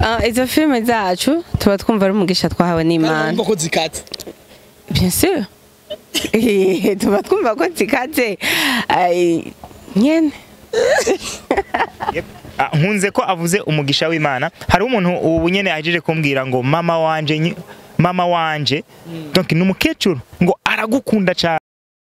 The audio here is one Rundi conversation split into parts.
Ah, izo filime zacu tuba twumva ari umugisha twahawe n'imana ko zikatse bien sûr Eh, tuba twumva ko zikaze Ai, nyene Yep. Ah, nkunze ko avuze umugisha w'imana hari umuntu ubu nyene ajeje kumbwira ngo mama wanje nyi- mama wanje donc ni umukecuru ngo aragukunda cyane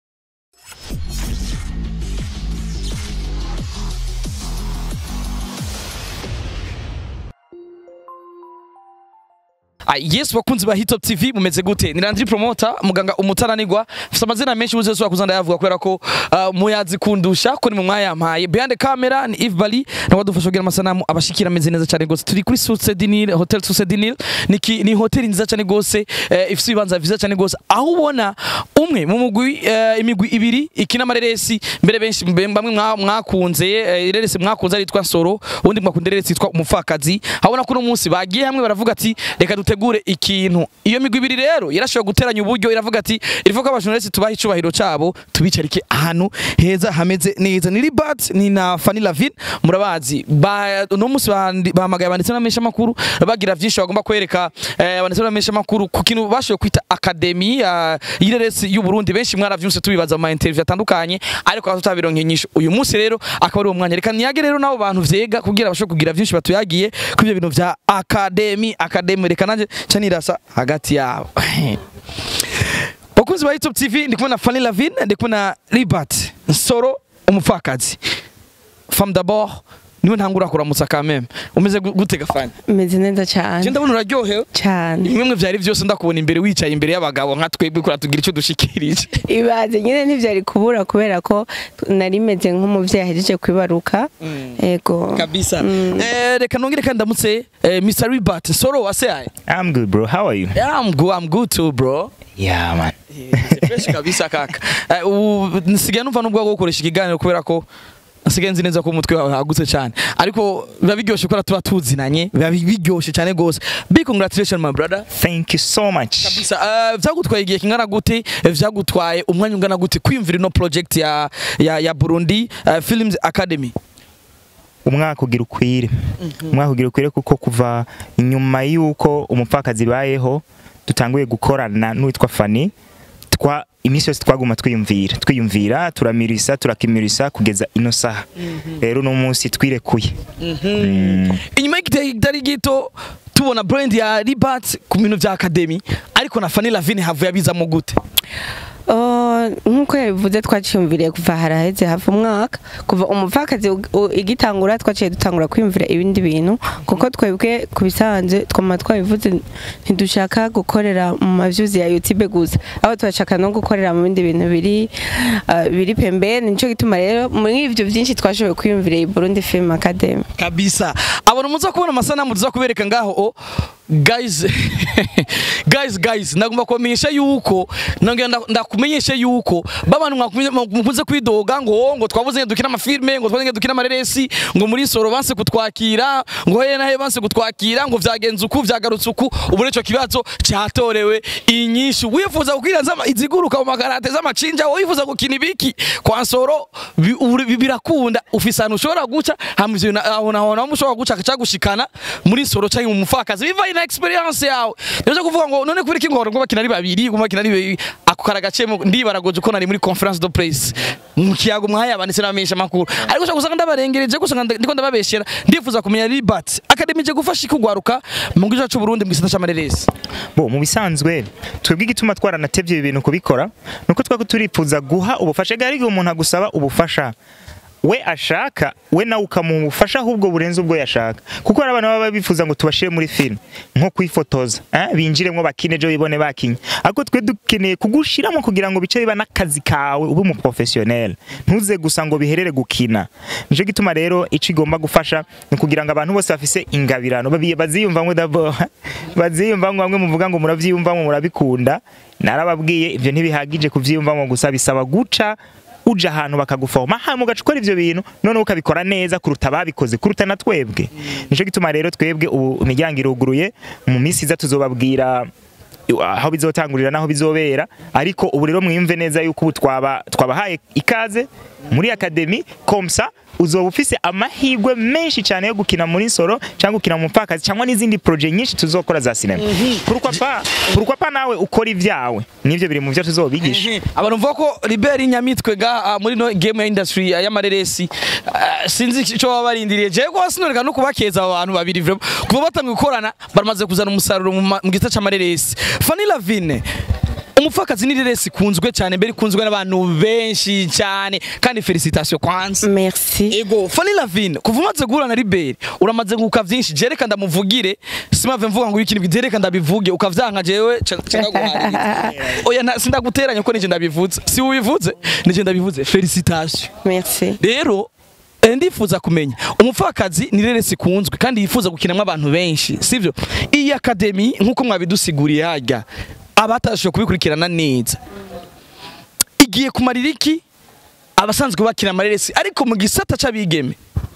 Ah, yes bakunzi ba Hitop TV mumeze gute ni Landry Promoter muganga umutananirwa mfite amazina menshi uze so kuzanda yavuga kubera ko uh, muyazi kundusha ko ni mu mwayampaye behind the camera ni Yves Bali na wadufasha kugira amasanamu abashikira ameze neza cyane gose turi kuri Source du Nil Hotel Source du Nil ni ki- ni hotel nziza cyane gose eh, ifite ibibanza vyiza cyane gose aho ubona umwe mu mugwi eh, imigwi ibiri ikina amareresi mbere benshi mbe- bamwe mwa- mwakunze eh, ireresi mwakunze aritwa Nsoro ubundi mwakunda ireresi yitwa umupfakazi habona ko uno munsi bagiye hamwe baravuga ati reka dutegure ikintu iyo migwi ibiri rero yarashobora guteranya uburyo iravuga ati irivuga ko abajurnaliste tubaha icubahiro cabo tubicarike ahantu heza hameze neza ni Libat ni na Fanny Lavin murabazi ba uno munsi bandi- bahamagaye abanditsi n'amesha makuru bagira vyinshi bagomba kwereka eh, abanditsi n'amesha makuru ku kintu bashoboye kwita akademi ya y'ireresi y'u Burundi benshi mwaravyumse tubibaza mu ma interview atandukanye ariko aho tutabironke nyinshi uyu munsi rero akaba ari uwo mwanya reka niyage rero nabo bantu vyega kugira bashobore kugira vyinshi batuyagiye kuri ibyo bintu vya akademi akademi reka nanje ca nirasa hagati yabo bakunzi ba YouTube TV ndi kumwe na Fanny Lavin ndi kumwe na Libat Nsoro umupfakazi femme d'abord niwe ntangura kuramutsa quand même umeze gu- gute gafani meze neza je cyane ndabona uraryohewe cyane bimwe vyari vyose ndakubona imbere wicaye imbere y'abagabo nka twebwe kura tugira icyo dushikirije ibaze nyine ntibyari kubura kubera ko nari meze nk'umubyeyi ahejeje kwibaruka yego kabisa eh, reka nongere kandi ndamutse eh, Mr. Ribat Soro waseaye I'm good bro how are you yeah, I'm good, I'm good too bro yeah man fresh kabisa kaka Eh, ubu nsigaye numva n'ubwo bwo gukoresha ikiganiro kubera ko nsigaye nzi neza ko umutwe wawe hagutse cyane ariko biba biryoshye kubera tuba tuzinanye biba biryoshye cyane gose big congratulations my brother thank you so much kabisa uh, vyagutwaye igihe kingana gute Eh, vyagutwaye umwanya ungana gute kwiyumvira ino project ya ya, ya Burundi uh, Films Academy umwaka ugira ukwire umwaka ugira ukwire kuko kuva inyuma y'uko umupfakazi bayeho dutanguye gukorana n'uwitwa Fanny twa iminsi yose twaguma twiyumvira twiyumvira turamirisa turakimirisa kugeza ino saha rero uno munsi twirekuye Mm. inyuma y'igihe kitari gito tubona brand ya Ribat ku bintu vya Academy ariko na Fanny Lavine havuye abizamo gute Oh, nk'uko yabivuze twaciyumviriye kuva haraheze hafi umwaka kuva umupfakazi u- u- igitangura twaciye dutangura kwiyumvira ibindi bintu kuko twebwe ku bisanzwe twama twabivuze ntidushaka gukorera mu mavyuzi ya youtube gusa aho turashaka no gukorera mu bindi bintu biri ah, biri pembeni nico gituma rero muri ivyo vyinshi twashoboye kwiyumvira iyi Burundi Film Academy kabisa abantu muza kubona amasanamu tuza kubereka ngaho o guys guys guys nagomba kubamenyesha yuko nongera nda- ndakumenyesha yuko babantu mwakumye- mukunze kwidoga ngo ngo twabuze ngo dukina amafilme ngo twabuze ngo dukina amareresi ngo muri soro banse kutwakira ngo he na he banse kutwakira ngo vyagenze uku vyagarutse uku ubu rero ico kibazo cyatorewe inyishu wifuza kukwira zama iziguruka mu makarate z'amacinja wifuza gukina ibiki kwa soro bi- uri- bi- birakunda ufise ahantu ushobora guca hama ivyo na- aho naho naho ushobora guca cagushikana muri soro canke mu mufakazi bivaye na experience yawe nivyo kuvuga ngo none kubera iki ngo ngo bakina ari babiri ngo bakina ari babiri ako karagacemo ndibaragoje ko nari muri conference de presse mu kiyago mwahaye abanditse n'abamenyesha makuru ariko ushobora gusanga ndabarengereje gusanga nda- ndiko ndababeshera ndifuza kumenya Libat Academy je gufasha ikugwaruka mu gihugu cyacu Burundi mu gisata c'amareresi bo mu bisanzwe twebwe igituma twaranatevye ibi bintu kubikora nuko twako turifuza guha ubufasha gari igihe umuntu agusaba ubufasha we ashaka we nawe ukamuha ubufasha ahubwo burenze ubwo yashaka kuko hari abantu baba bifuza ngo tubashire muri film nko kwifotoza eh? binjiremwo bakine ejo bibone bakinye ariko twe dukeneye kugushiramo kugira ngo bice biba n'akazi kawe ube umuprofessionnel ntuze gusa ngo biherere gukina nico gituma rero ico igomba gufasha ni kugira ngo abantu bose bafise ingabirano babi- baziyumvamwo d'abord baziyumvamwo bamwe muvuga ngo muravyiyumvamwo murabikunda narababwiye ivyo ntibihagije kuvyiyumvamwo gusa bisaba guca uja ahantu bakagufoma hanyuma ugaca ukora ivyo bintu noneho ukabikora neza kuruta ababikoze kuruta na twebwe nico gituma rero twebwe ubu imiryango iruguruye mu minsi iza tuzobabwira aho bizotangurira naho bizobera ariko ubu rero mwiyumve neza yuko ubu twaba twabahaye ikaze muri akademi komsa uzoba ufise amahirwe menshi cyane yo gukina muri soro cyangwa gukina mu mupfakazi cyangwa n'izindi projet nyinshi tuzokora za sinema pourquoi pas pourquoi pas nawe ukora ibyawe nivyo biri mu byo tuzobigisha abantu mvuga ko Liberi Nyamitwe ga ah, muri no game ya industry ah, y'amareresi ah, sinzi ico baba barindiriye je ko sinoreka no kubakeza abo bantu babiri vraiment kuba batangiye gukorana baramaze kuzana umusaruro mu ma- mu gita c'amareresi Fanny Lavine umupfakazi ni reresi ikunzwe cyane mbere ikunzwe n'abantu benshi cyane kandi felicitation kwanza merci Ego Fanny Lavine kuva umaze guhura na Liberi uramaze guka vyinshi jereka ndamuvugire simave mvuga ngo ikintu jereka ndabivuge ukavyanka jewe cyangwa guharira oya nta- sindaguteranya ko nije ndabivuze si ubivuze nije ndabivuze felicitation merci rero eh, ndifuza kumenya umupfakazi ni reresi ikunzwe kandi yifuza gukinamo abantu benshi sivyo iyi akademi nk'uko mwabidusiguriye harya abatashoboye kubikurikirana neza igiye kumarira iki abasanzwe bakina amareresi ariko mu gisata c'abigeme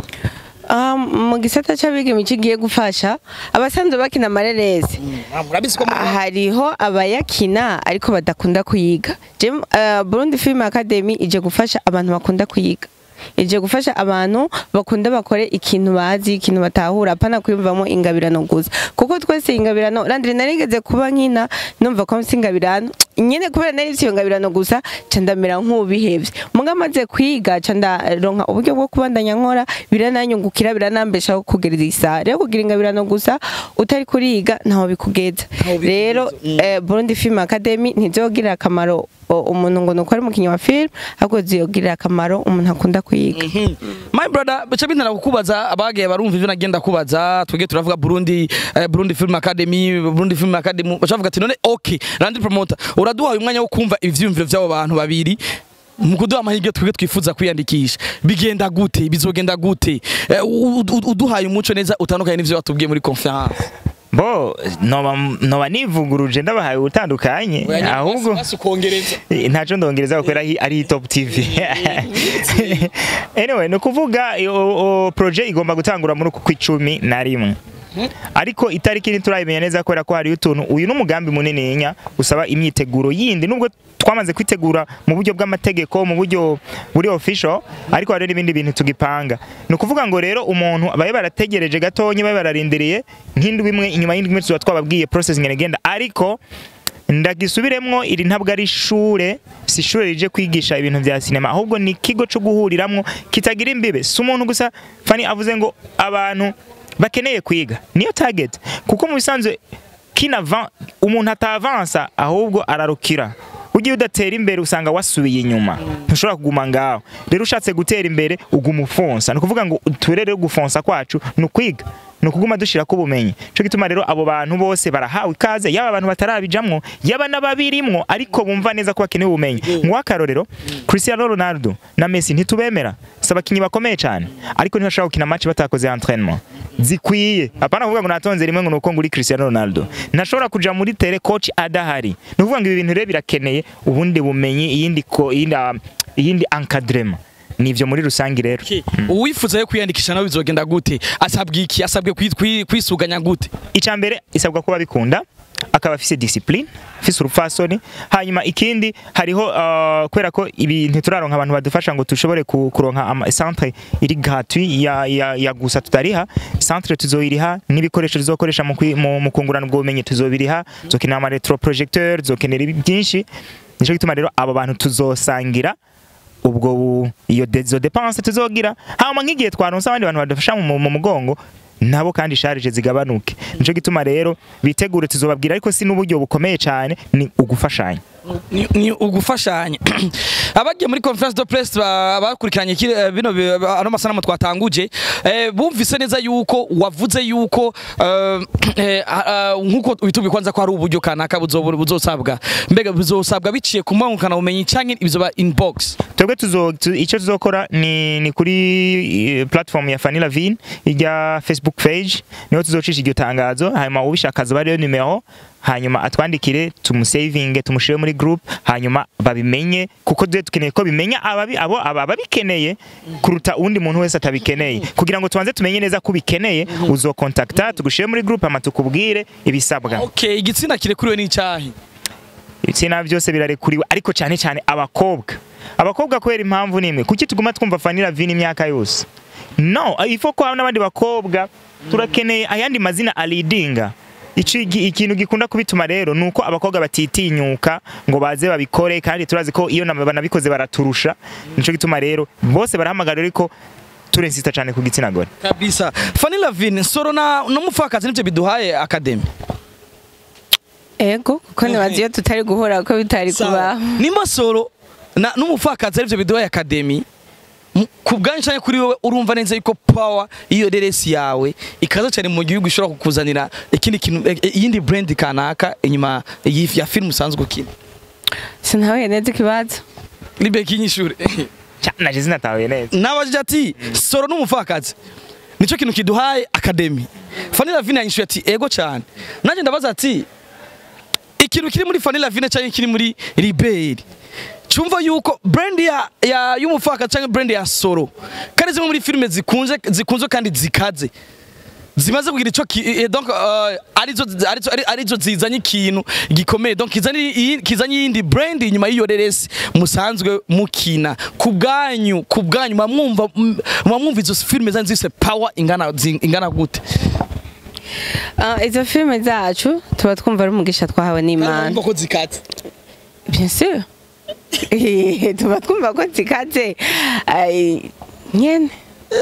Ah, mu gisata cy'abigeme kigiye gufasha abasanzwe bakina amareresi murabizi ko hariho abayakina ariko badakunda kuyiga Jem- ah, Burundi Film Academy ije gufasha abantu bakunda kuyiga ije gufasha abantu bakunda bakore ikintu bazi ikintu batahura apana kwiyumvamo ingabirano gusa kuko twese ingabirano randire narigeze kuba nkina numva ko mfite ingabirano nyene kubera nari mfite iyo ngabirano gusa ca ndamera nk'ubihevye muga maze kwiga ca ndaronka uburyo bwo kubandanya nkora birananyungukira biranambeshaho kugereza isaha rero kugira ingabirano gusa utari kuriga ntaho bikugeza Ntaho bikugeza, rero mm. eh, Burundi Film Academy ntizogirira akamaro o- umuntu ngo nuko ari umukinnyi wa film ahubwo ziyogirira akamaro umuntu akunda kuyiga my brother bica bintera kukubaza abagiye barumva ivyo nagenda kubaza twege turavuga Burundi eh, Burundi Film Academy Burundi Film Academy bacavuga ati none okay Randy Promoter uraduhaye umwanya wo kumva ivyiyumviro vy'abo bantu babiri mu kuduha amahirwe twebwe twifuza kwiyandikisha bigenda gute bizogenda gute Eh, u- u- uduhaye umuco neza utandukanye n'ivyo batubwiye muri conference bo noba noba nivuguruje ndabahaye ubutandukanye ahubwo ukongereza Eh, ntaco ndongereza kubera hi- ari top tv anyway ni ukuvuga o- o- projet igomba gutangura muri uku kw'icumi na rimwe ariko itariki ntiturayimenya neza kubera ko hariyo utuntu uyu ni umugambi munininya usaba imyiteguro yindi nubwo twamaze kwitegura mu buryo bw'amategeko mu buryo buri official ariko hari n'ibindi bintu tugipanga ni ukuvuga ngo rero umuntu babe barategereje gatonyi babe bararindiriye nk'indwi imwe inyuma y'indwi imwe tuba twababwiye process ngene igenda ariko ndagisubiremwo iri ntabwo ari ishure si ishure rije kwigisha ibintu vya sinema ahubwo ni ikigo co guhuriramwo kitagira imbibe si umuntu gusa fani avuze ngo abantu bakeneye kwiga niyo target kuko mu bisanzwe kinava umuntu atavansa ahubwo ararukira ugiye udatera imbere usanga wasubiye inyuma ntushobora kuguma ngaho rero ushatse gutera imbere uguma ufonsa ni ukuvuga ngo uturere gufonsa kwacu ni ukwiga ni ukuguma dushirako ubumenyi cyo gituma rero abo bantu bose barahawe ikaze yaba abantu batarabijamwo yaba n'ababirimwo ariko bumva neza ko bakeneye ubumenyi nk'uwakarorero Cristiano Ronaldo na Messi ntitubemera si abakinnyi bakomeye cyane ariko ntibashobora gukina match batakoze entraînement zikwiye apana kuvuga ngo natonze rimwe ngo nuko nguri Cristiano Ronaldo ntashobora kuja muri tele coach adahari ni ukuvuga ngo ibi bintu rero birakeneye ubundi bumenyi iyindi ko iyindi ah, iyindi encadrement nivyo muri rusangi rero uwifuza yo kwiyandikisha nawe bizogenda gute asabwe iki asabwe kwi- kwi- kwisuganya gute icya mbere isabwa kuba bikunda akaba afise discipline afise urupfasoni hanyuma ikindi hariho uh, kubera ko ibi ntituraronka abantu badufasha ngo dushobore ku- kuronka ama centre iri gratuit ya, ya, ya gusa tutariha centre tuzoyiriha n'ibikoresho tuzokoresha mu, kwi- mu, mu kungurana ubwo bumenyi tuzobiriha tuzokenera ama retro projecteur tuzokenera ibi byinshi nico gituma rero abo bantu tuzosangira ubwo bu- iyo de- izo depense tuzogira hama nk'igihe twaronse abandi bantu badufasha mu, mu mugongo nabo kandi sharije zigabanuke nico gituma rero bitegure tuzobabwira ariko si n'uburyo bukomeye cyane ni ugufashanya ni, ni ugufashanya abagiye muri conference de presse ba- bakurikiranye kiri- eh, bino bi- ba- ano masanamu twatanguje eh, bumvise neza yuko wavuze yuko eh, eh, ah, ah, nkuko witubwiye kwanza ko hari uburyo kanaka buzobu- buzosabwa mbega buzosabwa biciye ku mwungukana bumenyi canke bizoba inbox twebwe tuzo tu- icyo tuzokora ni, ni kuri eh, platform ya Fanny Lavine ijya Facebook page niho tuzocisha iryo tangazo hanyuma ubishaka aza bariyo numero hanyuma atwandikire tumusavinge tumushyire muri group hanyuma babimenye kuko duhe dukeneye ko bimenya ababi abo aba babikeneye kuruta uwundi muntu wese atabikeneye kugira ngo tubanze tumenye neza ko ubikeneye uzokontakta tugushyire muri group hama tukubwire ibisabwa okay igitsina kirekuriwe n'icyahi ibitsina byose birarekuriwe ariko cyane cyane abakobwa abakobwa kubera impamvu nimwe kuki tuguma twumva Vanilla Vini imyaka yose no ifo ko n'abandi bakobwa turakeneye ayandi mazina alidinga Ici- iki- ikintu gikunda kubituma rero ni uko abakobwa batitinyuka ngo baze babikore kandi turazi ko iyo nama- banabikoze baraturusha nico gituma rero bose barahamagarira ariko turensista cyane ku gitsina gore kabisa Fanny Lavine soro na n'umupfakazi nivyo biduhaye academy ego kuko nibaza iyo tutari guhura ko bitari kubaho nimba soro na n'umupfakazi arivyo biduhaye academy mu- ku bwanyu canke kuri wowe urumva neza yuko power iyo reresi yawe ikaza cyane mu gihugu ishobora kukuzanira ikindi kintu eh, eh, iyindi brand kanaka inyuma y'ifi- ya film usanzwe ukina sinahuye neza ikibazo libe kinyishure naje zinatahuye neza nabajije ati soro n'umupfakazi nicyo kintu kiduhaye academy Fanny Lavine yanyishuye ati ego cyane nanjye ndabaza ati ikintu kiri muri Fanny Lavine cyangwa kiri muri Liberi cyumva yuko brand ya, ya y'umupfakazi cyangwa brand ya soro kandi zimwe muri filime zikunze zikunzwe kandi zikaze zimaze kugira ico ki- eh, donc uh, arizo arizo ari- arizo zizanye ikintu gikomeye donc kizanye iyi- kizanye yindi brand inyuma y'iyo reresi musanzwe mukina ku bwanyu ku bwanyu mwamwumva mwamwumva izo filime zanyu zise power ingana zi- ingana gute Ah, izo filime zacu tuba twumva ari umugisha twahawe n'imana ko zikatse bien sûr Eh, tuba twumva ko zikaze Ai, nyene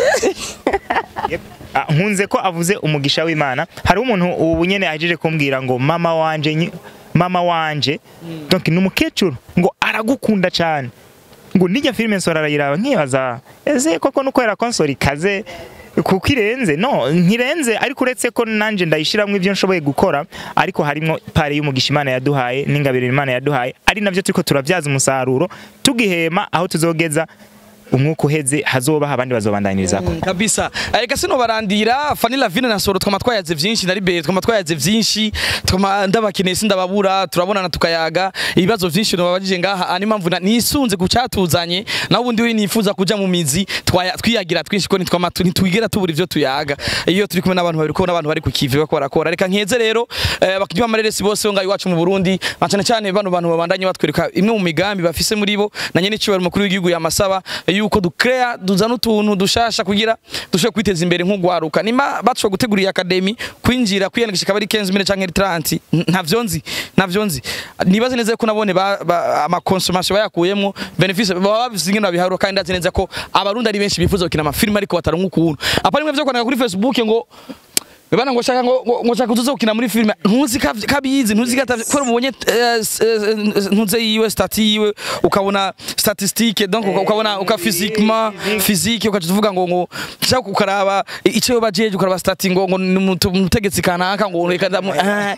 Yep. Ah, nkunze ko avuze umugisha w'Imana hari umuntu ubu nyene ahejeje kumbwira ngo mama wanje nyi- mama wanje donc ni umukecuru ngo aragukunda cyane ngo nijya filime nsora arayiraba nkibaza ese koko nuko era konsori kaze kuko irenze no ntirenze ariko uretse ko nanje ndayishiramwo ibyo nshoboye gukora ariko harimo pare y'umugisha Imana yaduhaye n'ingabire Imana yaduhaye ari navyo turiko turavyaza umusaruro tugihema aho tuzogeza umwuka uheze hazobaho abandi bazobandanyirizako kabisa reka sino barandira Fanny Lavine na Soro twama twayaze vyinshi na Libere twama twayaze vyinshi twama ndabakeneye sindababura turabonana tukayaga ibibazo vyinshi nababajije ngaha ani mpamvu na- nisunze kucatuzanye naho ubundi we nifuza kuja mu mizi twaya- twiyagira twinshi ko nitwama tu- ntitwigera tubura ivyo tuyaga iyo turi kumwe n'abantu babiri kubona abantu bari ku kivi bako barakora reka nkeze rero eh, bakinywa amareresi bose bo ngaho iwacu mu Burundi na cane cane bano bantu babandanye batwereka imwe mu migambi bafise muri bo na nyene cyo mukuru w'igihugu yamasaba yuko dukrea duzana utuntu dushasha kugira dushobore kwiteza imbere nk'ugwaruka nima bashobora gutegura iyi academy kwinjira kwiyandikisha kabari 15000 canke 30 ntavyo nzi ntavyo nzi nibaze neza ko nabone ba- ba- ama consommation bayakuyemo benefice baba bafise ingene babiharura kandi ndazi neza ko abarundi ari benshi bifuza gukina amafilme ariko bataronka ukuntu apa rimwe vyo kwandika kuri Facebook ngo Bana ngo shaka ngo ngo- ngo shaka tuze gukina muri filime ntuzi kav- kabizi ntuzi gatavye ko mubonye eh, s- eh, ntuze yiwe stati yiwe ukabona statistique donc uka- ukabona uka physiquement physique ukaca tuvuga ngo ngo shaka ukaraba ico yo bajeje ukaraba stati ngo ngo ni umutu- umutegetsi kanaka ngo reka ndamu eh.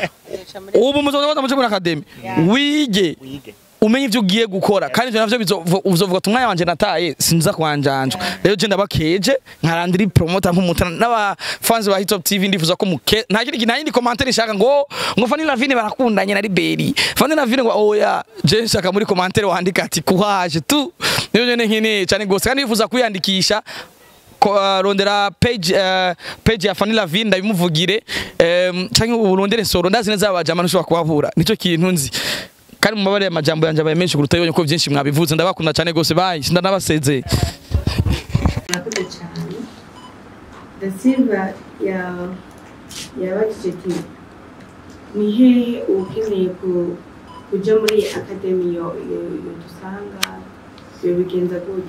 ubu muzoza mu muri academy wige umenye ivyo ugiye gukora kandi ivyo navyo bizo- uzovuga ati umwanya wanje nataye sinza kwanjanjwa rero je ndabakeje nkarandira promoter nk'umutana n'aba fans ba Hitop TV ndifuza ko muke nta kindi nta yindi commentaire nshaka ngo ngo Fanny Lavine barakundanye na Liberi Fanny Lavine ngo oya je nshaka muri commentaire wandika ati kuhaje tu niyo nyene nkene cyane gose kandi bifuza kuyandikisha ko- uh, rondera page uh, page ya Fanny Lavine ndabimuvugire um, canke urondere soro ndazi neza abajama ntushobora kubabura nico kintu nzi kandi mumabare amajambo yanje abaye menshi kuruta yonye ko byinshi mwabivuze ndabakunda cyane gose bayi ndanabasezeye murakoze cyane da silva ya- yabajije ati ni hehe ukeneye ku- kuja muri akademi yo yo- yo dusanga yobigenza gute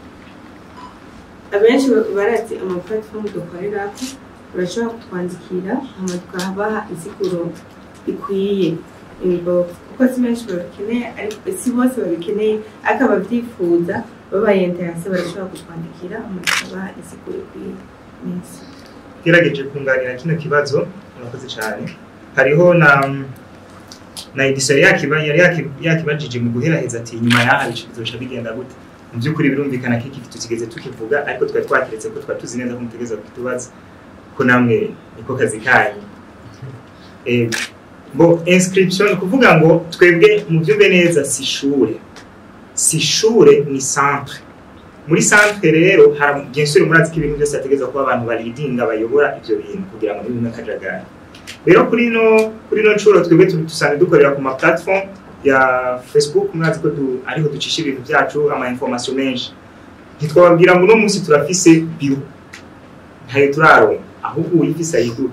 abenshi ba- barazi ama platform dukorerako urashobora kutwandikira hama tukabaha insiguro ikwiye inbox kuko si benshi babikeneye ariko si bose babikeneye ariko ababyifuza babaye interese barashobora kutwandikira hama tukabaha insiguro ikwiye neza gerageje kunganira kino kibazo murakoze cyane hariho na na edison yakiba yari yaki- yakibajije mu guheraheza ati nyuma yaha bizoca bigenda gute mu by'ukuri birumvikana ko iki tutigeze tukivuga ariko twari twakiretse ko twari tuzi neza ko mutegereza kutubaza ko namwe niko kazi kanyu Eh, ngo inscription ni kuvuga ngo twebwe mu byumve neza si ishure si ishure ni centre muri centre rero hari bien sûr murazi ko ibintu byose hategerezwa kuba abantu baridinga bayobora ibyo bintu kugira ngo ntibime akajagari rero kuri no kuri no nshuro twebwe tu- dusanzwe dukorera ku ma platform ya facebook murazi ko du, ariho ducisha ibintu byacu ama information menshi ntitwababwira ngo uno munsi turafise biro ntayo turaronka ahubwo uyifise ayiduha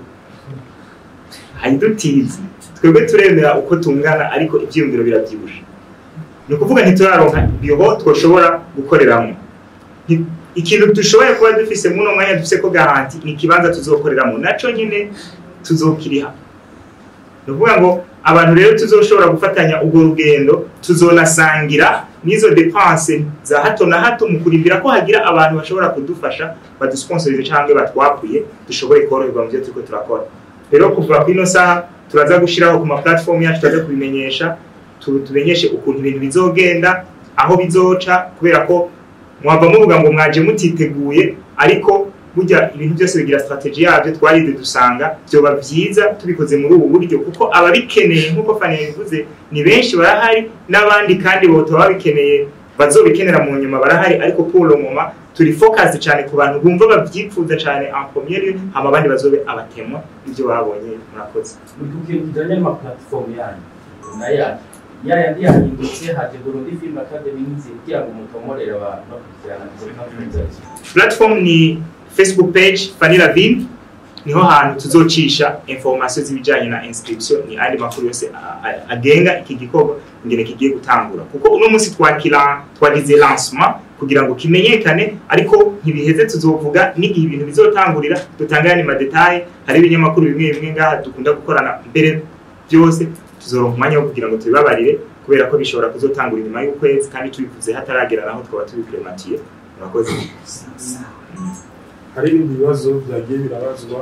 ayidutizi twebwe turemera uko tungana ariko ibyiyumviro birabyibusha ni ukuvuga ntituraronka biro twoshobora gukoreramo Nti- ikintu dushoboye kuba dufise muno mwanya dufise ko garanti ni ikibanza tuzokoreramo naco nyine tuzokiriha ni ukuvuga ngo abantu rero tuzoshobora gufatanya urwo rugendo tuzonasangira n'izo depanse za hato na hato mu kurindira ko hagira abantu bashobora kudufasha badusponsorize cyangwa batwakuye dushobore koroherwa mu byo turiko turakora rero kuva ku ino saha turaza gushyiraho ku ma platform yacu turaza kubimenyesha tu- tumenyeshe ukuntu ibintu bizogenda aho bizoca kubera ko mwava muvuga ngo mwaje mutiteguye ariko burya ibintu byose bigira strategy yabyo twarize dusanga byoba byiza tubikoze muri ubu buryo kuko ababikeneye nk'uko Fanny yabivuze ni benshi barahari n'abandi kandi boto babikeneye bazobikenera mu nyuma barahari ariko pour le moment turi focus cyane ku bantu bumva babyifuza cyane en premier lieu hama abandi bazobe abatemwa ibyo babonye murakoze muri ku kintu kijyanye n'amaplatform yanyu na yacu ya yandi yahindutse haje Burundi Film Academy n'inzira kugira ngo mutomorere abantu bakurikirana izo platform zacu platform ni facebook page Fanny Lavin niho hantu tuzocisha information z'ibijyanye na inscription ni andi makuru yose a- a- agenga iki gikorwa ingene kigiye gutangura kuko uno munsi twakira twagize lancement kugira ngo kimenyekane ariko ntibiheze tuzovuga n'igihe ibintu bizotangurira dutangane ma detail hari ibinyamakuru bimwe bimwe ngaha dukunda gukorana mbere byose tuzoronka umwanya wo kugira ngo tubibabarire kubera ko bishobora kuzotangura inyuma y'ukwezi kandi tubivuze hataragera naho twaba tubiprematiye murakoze hari ibindi bibazo byagiye birabazwa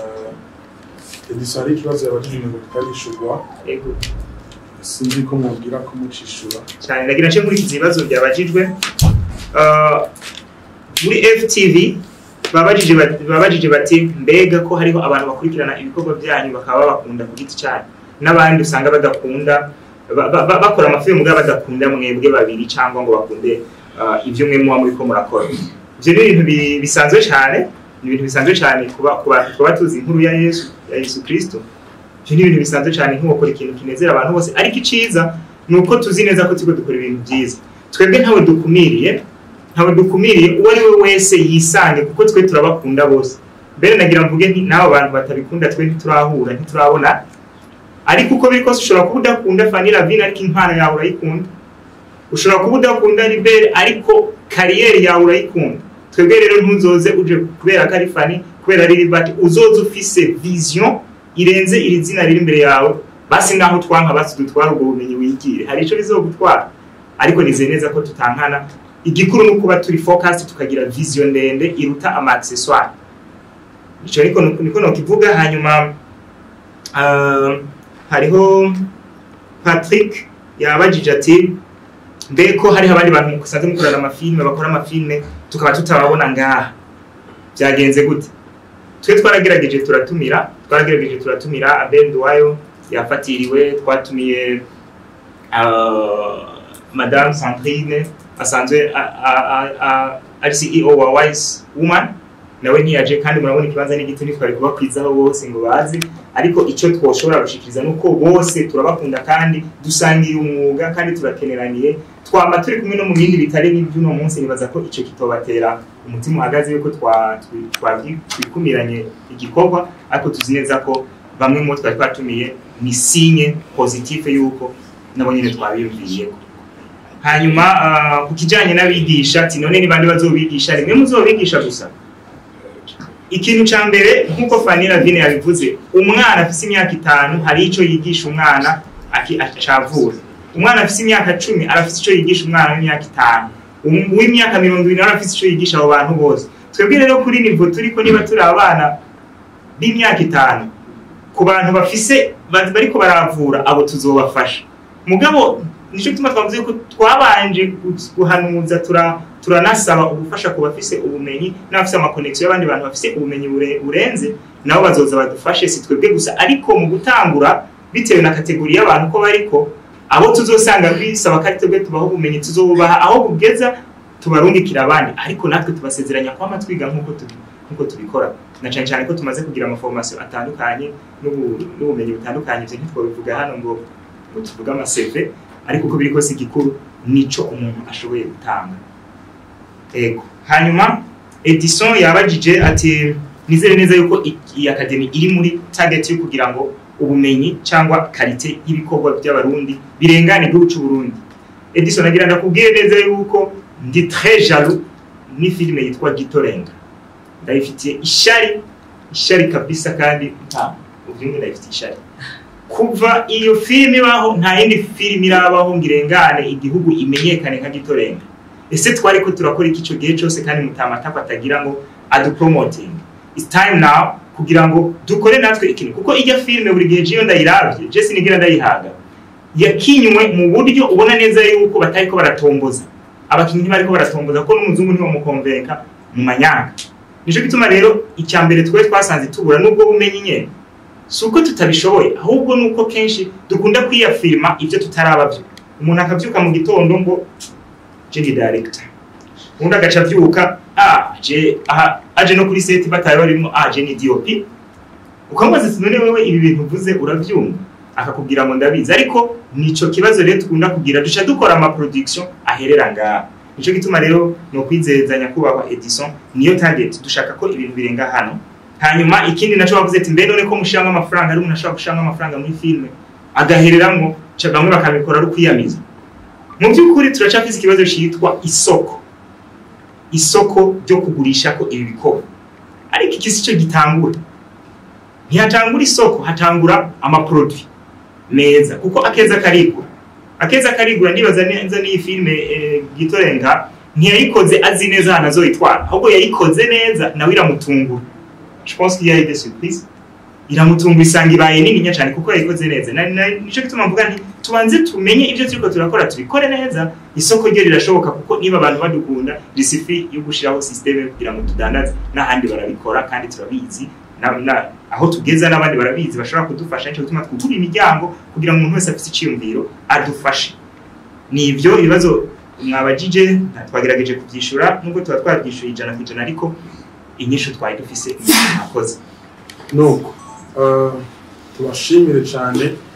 eh, edison hari ikibazo yabajije ngo tutarishurwa Ego. sinzi ko mubwira ko mucishura cyane ndagira nce nkurikiza ibibazo byabajijwe Uh, muri ftv babajije bati- babajije bati mbega ko hariho abantu bakurikirana ibikorwa byanyu bakaba babakunda ku giti cyanyu n'abandi usanga badakunda ba- ba- ba- bakora amafilmu bwa badakunda mwebwe babiri cyangwa ngo bakunde uh, ibyo mwe muba muri ko murakora ibyo ni ibintu bi- bisanzwe cyane ni ibintu bisanzwe cyane kuba ku bantu twaba tuzi inkuru ya yesu ya yesu kristo ibyo ni ibintu bisanzwe cyane nk'ugukora ikintu kinezera abantu bose ariko iciza ni uko tuzi neza ko turiko dukora ibintu byiza twebwe ntawe dukumiriye ntawe dukumiriye uwo ari we wese yisange kuko twe turabakunda bose mbere nagira mvuge nti n'abo bantu batabikunda twe ntiturahura ntiturabona ariko uko biri kose ushobora kuba udakunda Fanny Lavine ariko impano yawe urayikunda ushobora kuba udakunda Libere ariko kariyeri yawe urayikunda twebwe rero ntuzoze uje kubera ko ari Fanny kubera ari Liberty uzoze ufise vision irenze iri zina riri imbere yawe basi naho twanka basi dutwara ubwo bumenyi wigire hari ico bizogutwara ariko nizeye neza ko tutankana igikuru ni ukuba turi focus tukagira vision ndende iruta ama accessoire ico niko niko nokivuga hanyuma uh, hariho Patrick yabajije ati mbe ko hariho abandi bantu musanzwe mukorana amafilme bakora amafilme tukaba tutababona ngaha byagenze gute twe twaragerageje turatumira twaragerageje turatumira Abel Duwayo yafatiriwe twatumiye uh, Madame Sandrine asanzwe a- a- a- a- ari CEO wa Wise Woman nawe ntiyaje kandi murabona ikibanza n'igiti ntitwari kubakwizaho bose ngo bazi ariko icyo twoshobora gushikiriza ni uko bose turabakunda kandi dusangiye umwuga kandi turakeneraniye twama turi kumwe no mu bindi bitari n'iby'uno munsi nibaza ko icyo kitobatera umutima uhagaze yuko twa- twi- twabyi- twikumiranye igikorwa ariko tuzi neza ko bamwe mu bo twari twatumiye ni sinye positive yuko nabo nyine twabiyumviyeko hanyuma ah, ku kijyanye n'abigisha ati none ni bande bazobigisha rimwe muzobigisha gusa ikintu cya mbere nk'uko Fanny Lavine yabivuze umwana afite imyaka itanu hari icyo yigisha umwana aki- acavura umwana afite imyaka cumi arafite icyo yigisha umwana w'imyaka itanu Um- uw'imyaka mirongo ibiri nawe afite icyo yigisha abo bantu bose twebwe rero kuri nivo turi ko niba turi abana b'imyaka itanu ku bantu bafise ba- bariko baravura abo tuzobafasha mugabo nicyo gituma twavuze ko twabanje gu- guhanuza tura turanasaba ubufasha ku bafise ubumenyi n'abafise amakonegisiyo y'abandi bantu bafise ubumenyi bure- burenze nabo bazoza badufashe si twebwe gusa ariko mu gutangura bitewe na kategori y'abantu ko bariko abo tuzosanga bisaba ko ari twebwe tubaho ubumenyi tuzobubaha aho bugeza tubarungikira abandi ariko natwe tubasezeranya kwama twiga nk'uko tubi- nk'uko tubikora na cyane cyane ko tumaze kugira amaformation atandukanye n'ubu- n'ubumenyi butandukanye ivyo ntitwabivuga hano ngo ngo tuvuge amaseve ariko uko biri kose igikuru nico umuntu ashoboye gutanga ego hanyuma edison yabajije ati nizere neza yuko i- iyi akademi iri muri target yo kugira ngo ubumenyi cyangwa karite y'ibikorwa by'abarundi birengane igihugu cy'u Burundi edison agira ndakubwire neza yuko ndi très jaloux ni filime yitwa gitorenga ndayifitiye ishari ishari kabisa kandi nta ubyumve ndayifitiye ishari kuva iyo filime ibaho nta yindi filime irabaho ngo irengane igihugu imenyekane nka gitorenga ese twari ko turakora iki icyo gihe cyose kandi mutamatako atagira ngo adupromoting it's time now kugira ngo dukore natwe ikintu kuko ijya filime buri gihe jiyo ndayiravye je sinigira ndayihaga yakinywe mu buryo ubona neza yuko batariko baratomboza abakinnyi ntibariko baratomboza kuko n'umuzungu ntibamukonvenka mu manyanga nico gituma rero icya mbere twe twasanze tubura n'ubwo bumenyi nyene si uko tutabishoboye ahubwo ni uko kenshi dukunda kwiyafirima ibyo tutaraba byo umuntu akabyuka mu gitondo ngo je ni director undi agaca abyuka ah je aha aje no kuri seti bataye barimo ah je ni DOP ukamubaza ati none wewe ibi bintu uvuze urabyumva akakubwira ngo ndabizi ariko nico kibazo rero tukunda kugira duca dukora ama production aherera ngaha nico gituma rero no kwizeza nyakubahwa Edison niyo target dushaka ko ibintu birenga hano hanyuma ikindi naco bavuze ati mbe none ko mushiramo amafaranga ari umuntu ashobora gushiramo amafaranga muri filme agahereramo ca bamwe bakabikora ari ukwiyamiza mu by'ukuri turacafise ikibazo cyitwa isoko isoko ryo kugurisha ko ibi bikorwa ariko iki si cyo gitangura ntihatangura isoko hatangura amaproduit meza kuko akeza karigura akeza karigura ndibaza neza n'iyi filime eh, gitorenga ntiyayikoze azi neza ahantu azoyitwara ahubwo yayikoze neza nawe iramutungura je pense qu'il y a eu des surprises iramutungura isanga ibaye nini cyane kuko yayikoze neza Na- na- nico gituma mvuga nti tubanze tumenye ibyo turiko turakora tubikore neza isoko ryo rirashoboka kuko niba abantu badukunda risifi yo gushiraho systeme kugira ngo tudandaze n'ahandi barabikora kandi turabizi na, na, aho tugeza n'abandi barabizi bashobora kudufasha nico gituma twugura imiryango kugira ngo umuntu wese afite icyiyumviro adufashe ni ibyo ibibazo mwabajije twagerageje kubyishura nubwo tuba twabyishyuye ijana ku ijana ariko inyishu twari dufise mwakoze nuko eh, tubashimire cyane